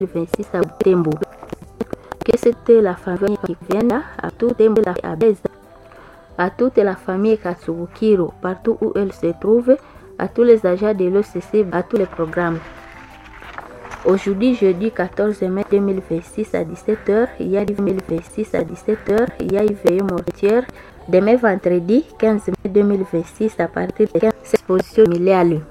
26 à Butembo. Que c'était la famille qui vienne à tout Tembo à Beza, à toute la famille Katsubukiro, partout où elle se trouve, à tous les agents de l'OCC, à tous les programmes. Aujourd'hui, jeudi 14 mai 2026 à 17h, il y a 2026 à 17h, il y a une veillée mortière. Demain vendredi 15 mai 2026 à partir de 15 exposition milliale.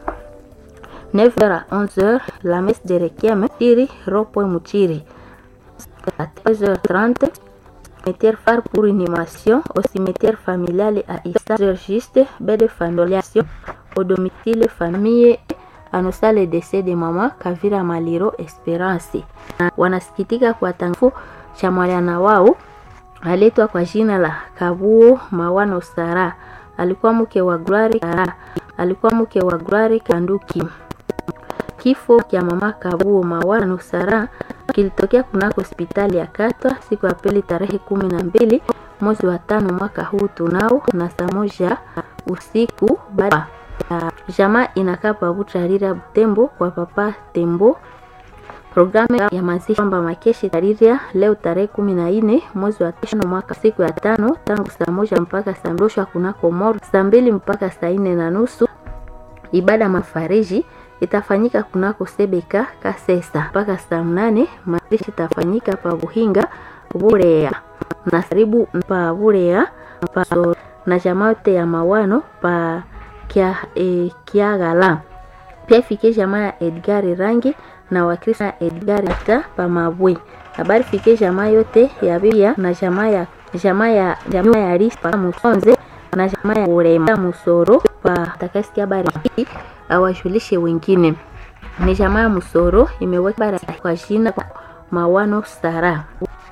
9h à 11h, la messe de Requiem, Tiri, Ropo Muchiri. À 13h30, cimetière phare pour inhumation au cimetière familial à Issa, juste, baie de familiation au domicile famille annosa le décès de mama Kavira Maliro Esperance. Wanasikitika kwa tangazo cha mwana wao aletwa kwa jina la Kabuo Mawano Sara. Alikuwa mke wa Glory Sara. Alikuwa mke wa Glory Kanduki. Kifo cha mama Kabuo Mawano Sara kilitokea kunako hospitali ya Katwa siku ya pili tarehe kumi na mbili mwezi wa tano mwaka huu tunao na saa moja usiku baada ya jamaa inakaa pabutarira Butembo kwa papa Tembo. Programu ya mazishi kwamba makeshi tariria leo tarehe kumi na nne mwezi wa tano mwaka siku ya tano tangu saa moja mpaka saa mdoshwa kunako moro saa mbili mpaka saa nne na nusu. Ibada mafariji itafanyika kunako Sebeka Kasesa mpaka saa mnane. Mazishi itafanyika pa Buhinga Burea na karibu pa Burea pa na jamaa yote ya mawano pa kia, e, Kiagala. Pia ifike jamaa ya Edgar Rangi na Wakristo ya Edgar ta pa Mabwe. Habari fike jamaa yote ya Biblia na jamaa ya jamaa ya jamaa ya Rispa Musonze na jamaa ya Urema Musoro pa takasikia habari hii awajulishe wengine. Ni jamaa ya Musoro imeweka bara kwa jina Mawano Sara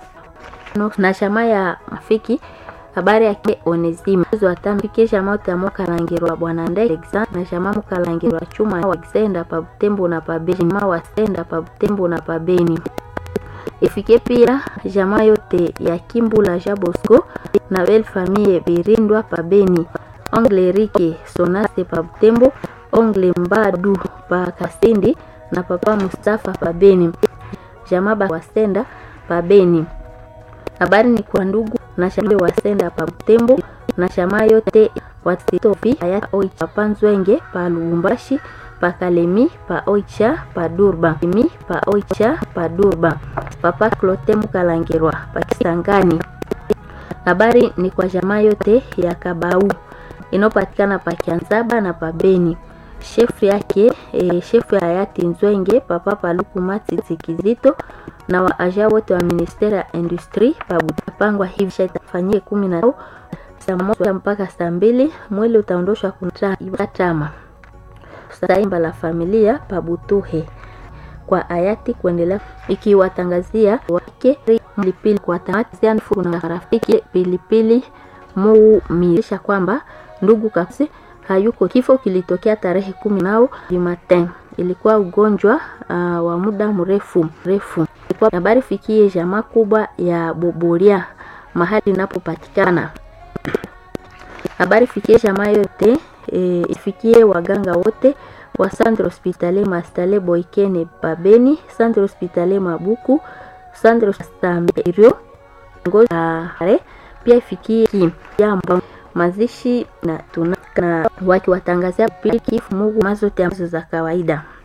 na jamaa ya Mafiki habari yake Onesime mwezi wa tano fike jamaa utamu kalangirwa bwana ndege na jamaa mukalangirwa chuma wa Xenda pa Butembo na pa Beni ma wa Xenda pa Butembo na pa Beni ifike pia jamaa yote ya Kimbula Jabosco na bel famille Birindwa pa Beni ongle Rike Sonase pa Butembo ongle Mbadu pa Kasindi na papa Mustafa pa Beni jamaa ba wasenda pa Beni habari ni kwa ndugu na shamba wasenda pa Butembo na shama yote wasitofi aya oicha pa Nzwenge pa Lubumbashi pa Kalemi pa oicha pa Durba mi pa oicha pa Durba papa Klote Mukalangirwa pa Kisangani. Habari ni kwa jamaa yote ya Kabau inopatikana pa Kianzaba na pa Beni. Shefu yake e, shefu ya hayati Nzwenge papa Paluku Matiti Kizito na waaja wote wa ministeri ya industri pabutapangwa hivi shaitafanyie kumi na saa moja mpaka saa mbili mwili utaondoshwa kunatama saimba la familia pabutuhe kwa hayati kuendelea ikiwatangazia wake pilipili kwa tamati na rafiki pilipili muumirisha kwamba ndugu kapsi hayuko. Kifo kilitokea tarehe kumi nao Jumatano. Ilikuwa ugonjwa uh, wa muda mrefu mrefu. Ilikuwa habari fikie jamaa kubwa ya Bobolia mahali inapopatikana. Habari fikie jamaa yote e, ifikie waganga wote wa Centre Hospitalier Mastale Boikene Pabeni, Centre Hospitalier Mabuku, Centre Stamberio ngozi pia ifikie jambo mazishi na tuna na wakiwatangazia pili kifu Mungu mazote ambazo za kawaida.